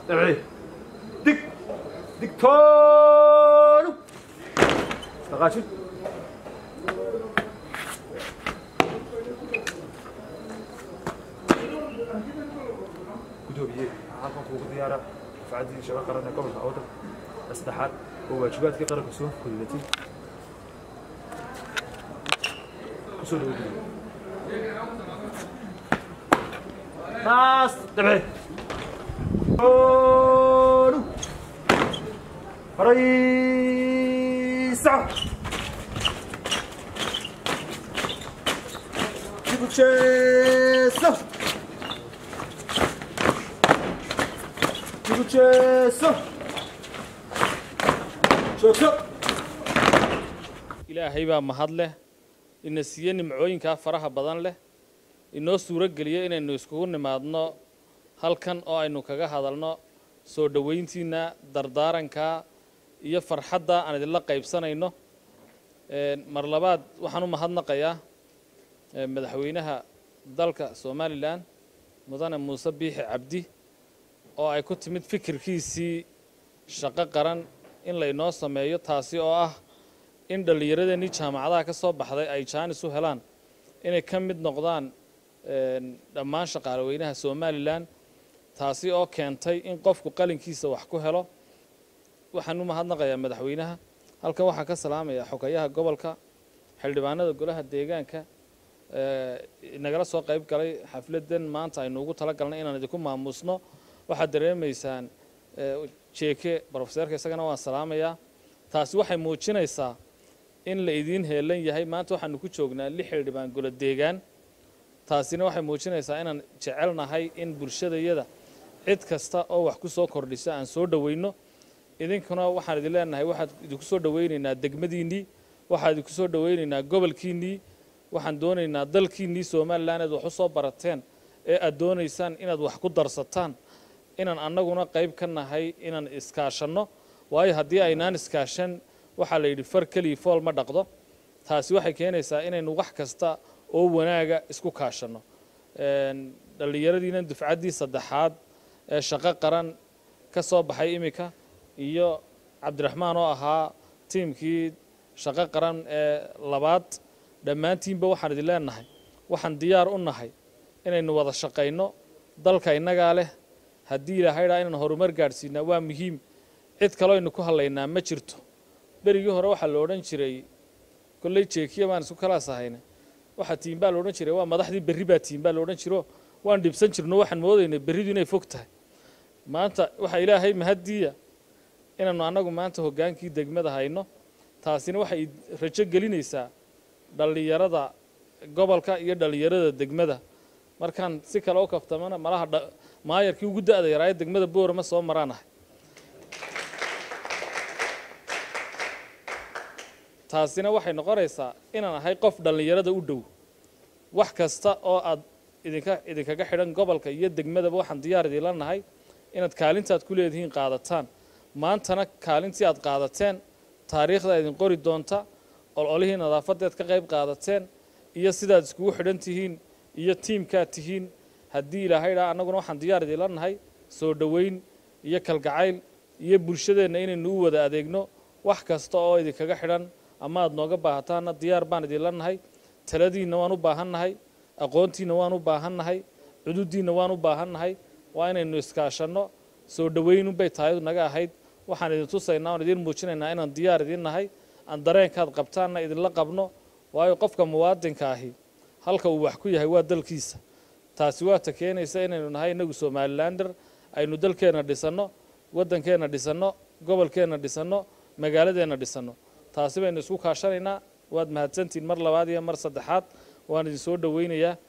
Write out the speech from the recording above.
dabci dig digtoonu dhaqaaji gudoomiye halkan kuugu diyaara dafcaddii shaqo qaran ee gobolka awdal saddexaad oo waajibaadkii qaranka soo fulidatay kusoo dhawo gudoomiye taas dabci toonu horay saco dib u jeeso dib u jeeso joogso ilaahay baa mahad leh ina siiye nimcooyinkaa faraha badan leh inoo suuro geliya inaynu iskugu nimaadno halkan oo aynu kaga hadalno soo dhowayntiinna dardaarankaa iyo farxadda aan idinla qaybsanayno mar labaad waxaan u mahadnaqayaa madaxweynaha dalka somalilan mudane muuse biixi cabdi oo ay ku timid fikirkiisii shaqo qaran in laynoo sameeyo taasi oo ah in dhallinyaradeenii jaamacadaha ka soo baxday ay jaanis u helaan inay ka mid noqdaan dhammaan shaqaalaweynaha somalilan taasi oo keentay in qofku qalinkiisa wax ku helo waxaan u mahadnaqayaa madaxweynaha halkan waxaan ka salaamayaa xogayaha gobolka xildhibaanada golaha deegaanka nagala soo qayb galay xafladan maanta aynu ugu talagalnay inaan idinku maamuusno waxaad dareemaysaan jeeke brofeseerka isagana waan salaamayaa taasi waxay muujinaysaa in la idiin heelan yahay maanta waxaanu ku joognaa lix xildhibaan golo deegaan taasina waxay muujinaysaa inaan jecelnahay in bulshadayada cid kasta oo wax ku soo kordhisa aan soo dhoweyno idinkuna waxaan idin leenahay waxaad idinku soo dhoweynaynaa degmadiinnii waxaan idinku soo dhoweynaynaa gobolkiinnii waxaan doonaynaa dalkiinnii somalilan aad wax u soo barateen ee aad doonaysaan inaad wax ku darsataan inaan annaguna qayb ka nahay inaan iskaashanno waayo haddii aynaan iskaashan waxaa la yidhi far kelii fool ma dhaqdo taasi waxay keenaysaa inaynu wax kasta oo wanaaga isku kaashanno dhallinyaradiina dufcaddii saddexaad ee shaqo qaran ka soo baxay iminka iyo cabdiraxmaan oo ahaa tiimkii shaqo qaran ee labaad dhammaantiinba waxaan idin leenahay waxaan diyaar u nahay inaynu wada shaqayno dalka innagaa leh haddii ilahaydhaa inaan horumar gaadhsiinaa waa muhiim cid kaloo aynu ku hadlaynaa ma jirto berigii hore waxaa la odhan jiray kolley jeekiya baan isku kalaas ahayna waxaa tiin baa la odhan jiray waa madaxdii berri baa tiin baa la odhan jiro waan dhibsan jirno waxaan moodaynay berridu inay fog tahay maanta waxaa ilaahay mahaddiiya inaannu annagu maanta hoggaankii degmada hayno taasina waxay rajo gelinaysaa dhallinyarada gobolka iyo dhallinyarada degmada markaan si kale u kaftamana malaha maayarkii ugu da'da yaraaye degmada boorama soo maraanahay taasina waxay noqonaysaa inaan ahay qof dhallinyarada u dhow wax kasta oo aad idinka idinkaga xidhan gobolka iyo degmadaba waxaan diyaar idinla nahay inaad kaalintaad ku leedihiin qaadataan maantana kaalintii aad qaadateen taariikhda idin qori doonta ololihii nadaafadeed ka qayb qaadateen iyo sidaad iskugu xidhan tihiin iyo tiimkaad tihiin haddii ilaahaydaa annaguna waxaan diyaar idinla nahay soo dhoweyn iyo kalgacayl iyo bulshadeenna inaynu u wada adeegno wax kasta oo idinkaga xidhan ama aad nooga baahataanna diyaar baan idinla nahay taladiinna waan u baahan nahay aqoontiinna waan u baahan nahay cududiinna waan u baahan nahay waa inaynu iskaashanno soo dhoweynunbay tahay naga ahayd waxaan idin tusaynaa oon idiin muujinaynaa inaan diyaar idin nahay aan dareenkaad qabtaanna idinla qabno waayo qofka muwaadinka ahi halka uu wax ku yahay waa dalkiisa taasi waa ta keenaysa inaynu nahay innagu somalilander aynu dalkeenna dhisanno waddankeenna dhisanno gobolkeenna dhisanno magaaladeenna dhisanno taasi baynu isku kaashanaynaa waad mahadsantihiin mar labaad iyo mar saddexaad waan idin soo dhoweynayaa